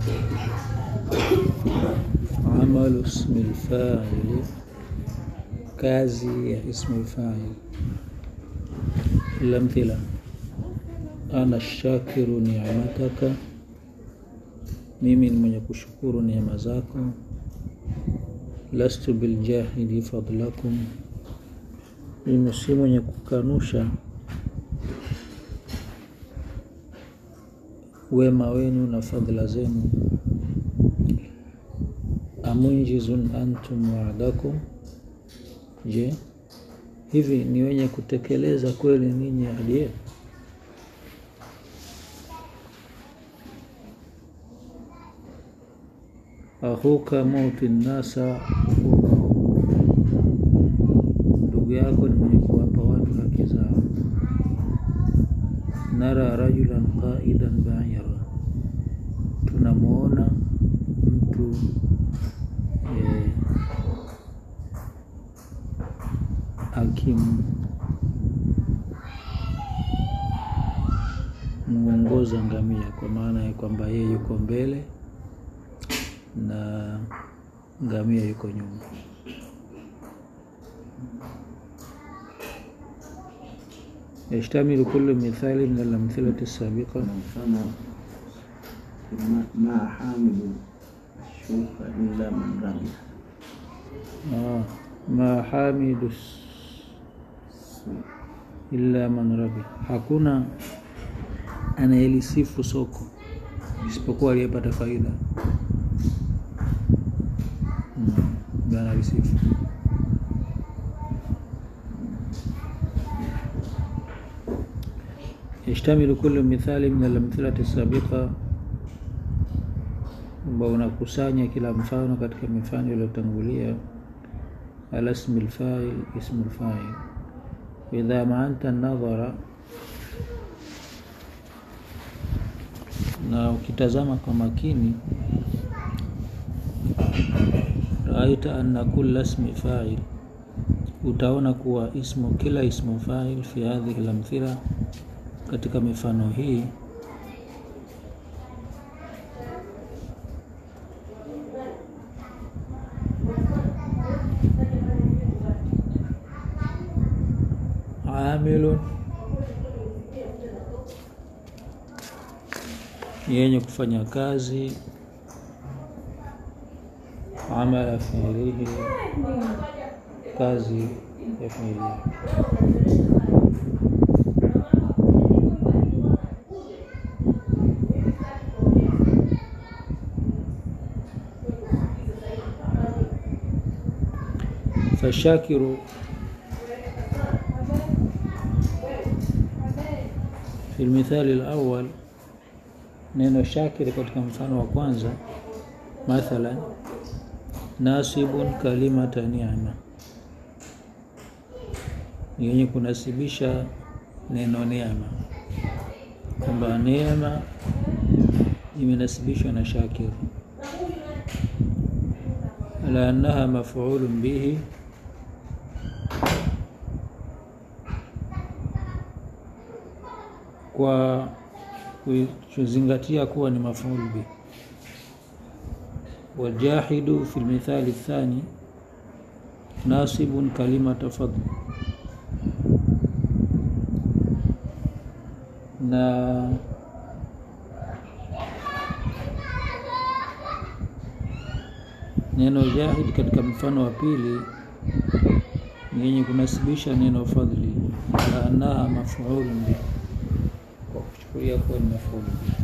amalu ismi lfaili kazi ya ismu lfail lamthila ana shakiru ni'mataka mimi ni mwenye kushukuru neema zako lastu biljahili fadlakum mimi si mwenye kukanusha wema wenu na fadhila zenu amunjizun antum wa'dakum je hivi ni wenye kutekeleza kweli ninyi ahadi yenu akhuka muti nnasa ndugu yako ni mwenye kuwapa watu haki zao nara rajulan qaidan baira tunamwona mtu eh, akimwongoza ngamia kwa maana ya kwamba yeye yuko mbele na ngamia yuko nyuma يشتمل كل مثال من الأمثلة السابقة mfano ma- ma hamilu shuka illa man rabiha آه. ما حامد الس- illa man rabi, hakuna anayelisifu soko isipokuwa aliyepata faida. Mm, ndio analisifu. يشتمل كل مثال من الأمثلة السابقة ambao unakusanya kila mfano katika mifano iliyotangulia ala ismi lfail ismu lfail idha maanta nadhara na ukitazama kwa makini raaita anna kulla ismi fail utaona kuwa ismu kila ismu fail fi hadhihi lamthila katika mifano hii amilun yenye kufanya kazi amala fiilihi kazi ya fiili yake fashakiru في المثال الأول neno shakiri katika mfano wa kwanza mathalan nasibun kalimata ni'ma ni yenye kunasibisha neno neema kwamba neema imenasibishwa na shakir ala annaha maf'ulun bihi kwa kuzingatia kuwa ni mafulu bi wajahidu fi lmithali thani nasibun kalimata fadl na neno jahid katika mfano wa pili ni yenye kunasibisha neno fadhli ala annaha mafulun bihi kwa kuchukulia kuwa ni mafulu bihi.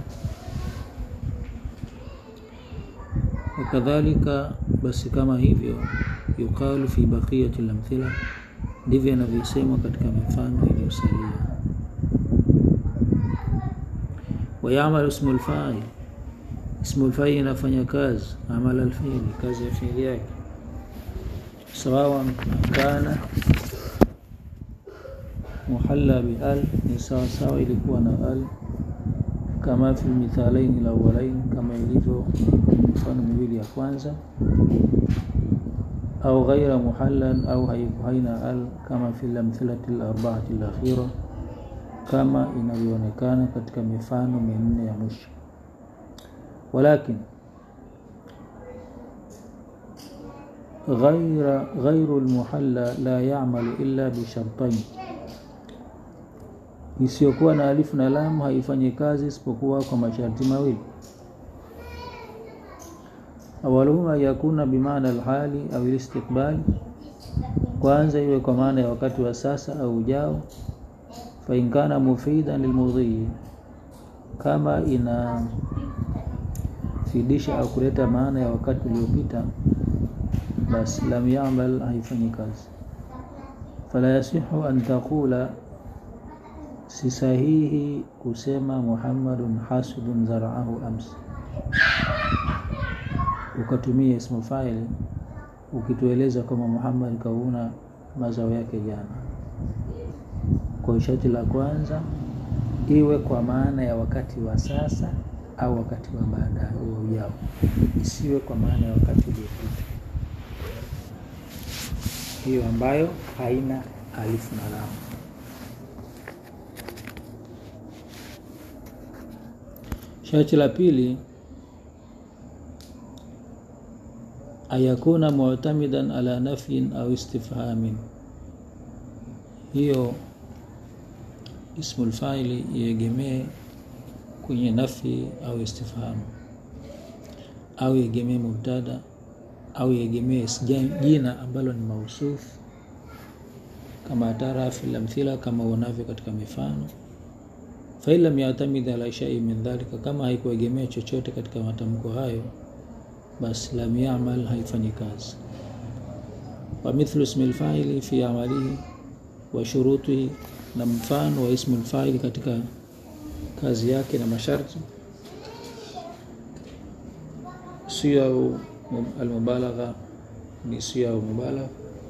Wakadhalika, basi kama hivyo, yuqalu fi baqiyati lamthila, ndivyo inavyosemwa katika mifano iliyosalia. Wayamalu ismu lfail, ismu lfail inafanya kazi amala alfiili, kazi ya fiili yake, sawawan kana muhalla bial ni sawa sawa ilikuwa na al kama fi mithalaini lawalain kama ilivyo mifano miwili ya kwanza au ghaira muhallan au haiku haina al kama fi lamthilati larbaati lakhira kama inavyoonekana katika mifano minne ya mwisho walakin ghaira ghairu lmuhalla la yamalu illa bishartain, isiyokuwa na alifu na lamu haifanyi kazi isipokuwa kwa masharti mawili. Awaluhuma yakuna bimaana alhali au listiqbali, kwanza iwe kwa maana ya wakati wa sasa au ujao. Fa in kana mufidan lilmudhi, kama inafidisha au kuleta maana ya wakati uliopita, basi lam yamal, haifanyi kazi. Fala yasihu an taqula, si sahihi kusema Muhammadun hasidun zaraahu amsi ukatumia ismu faili ukitueleza kama Muhammad kavuna mazao yake jana. Kwa sharti la kwanza iwe kwa maana ya wakati wa sasa au wakati wa baadaye ujao, isiwe kwa maana ya wakati uliopita, hiyo ambayo haina alifu na lamu. Sharti la pili ayakuna mu'tamidan ala nafyin au istifhamin, hiyo ismul faili iegemee kwenye nafi au istifham, au iegemee mubtada au iegemee jina ambalo ni mausufu, kama tara fil amthila, kama unavyo katika mifano. Fa in lam ya'tamid ala shay'in min dhalika, kama haikuegemea chochote katika matamko hayo basi lam yamal, haifanyi kazi. Wa mithlu ismi lfaili fi amalihi wa shurutihi, na mfano wa ismu lfaili katika kazi yake na masharti. Siyau almubalagha ni siyau mubalagha.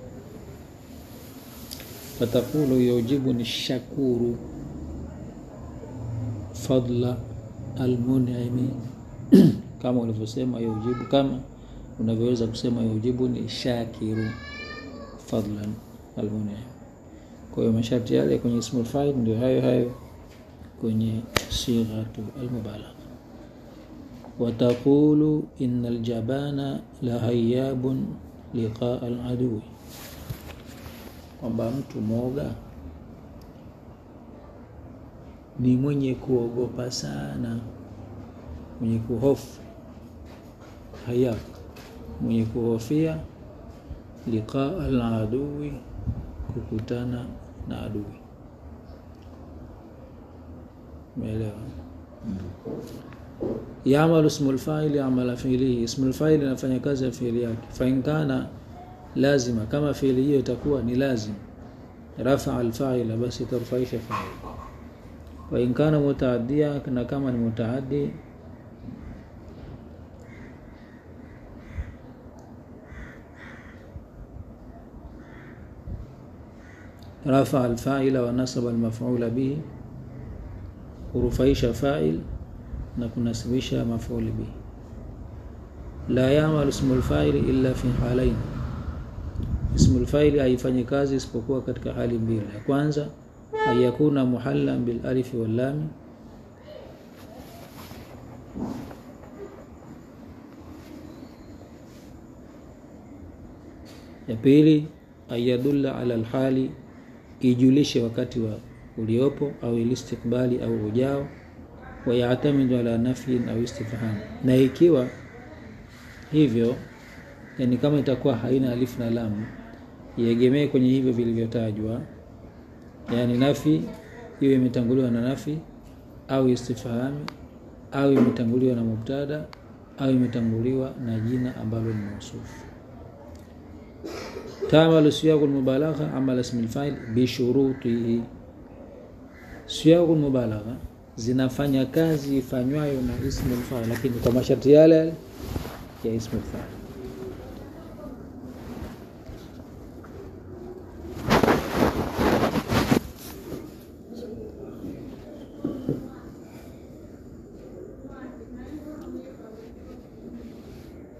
Fatakulu yujibuni shakuru fadla almun'imi kama ulivyosema yujibu, kama unavyoweza kusema yujibu ni shakiru fadlan almunim. Kwa hiyo masharti yale kwenye ismul fa'il ndio hayo hayo kwenye sighatu almubalagha. Wataqulu innal jabana la hayyabun liqaa aladui, kwamba mtu mwoga ni mwenye kuogopa sana, mwenye kuhofu haya mwenye kuhofia liqaa aladui, kukutana na adui. Umeelewa? Yamalu ismul fa'ili amala fi'lihi, ismul fa'ili inafanya kazi ya fi'li yake. Fa in kana lazima, kama fi'li hiyo itakuwa ni lazim, rafa alfa'ila, basi tarfaisha fa'il. Wa in kana mutaaddia, na kama ni mutaaddi rafa alfaila wa nasaba almaf'ula bihi, hurufaisha fa'il na kunasibisha maf'ul bihi. La ya'malu ismul fa'ili illa fi halain, ismul fa'ili haifanyi kazi isipokuwa katika hali mbili. Ya kwanza ayakuna muhallan bil alifi wal lam, ya pili ayadulla ala alhali ijulishe wakati wa uliopo au ilistikbali au ujao, wa yatamidu ala nafyin au istifham. Na ikiwa hivyo, yani kama itakuwa haina alifu na lamu, iegemee kwenye hivyo vilivyotajwa, yani nafi iwe imetanguliwa na nafi au istifhami au imetanguliwa na mubtada au imetanguliwa na jina ambalo ni mausufu. Tamalu siyaqul mubalagha amala ismil fa'il bi shurutihi, siyaqul mubalagha zinafanya kazi ifanywayo na ismul fa'il, lakini kwa masharti yale yale ya ismul fa'il.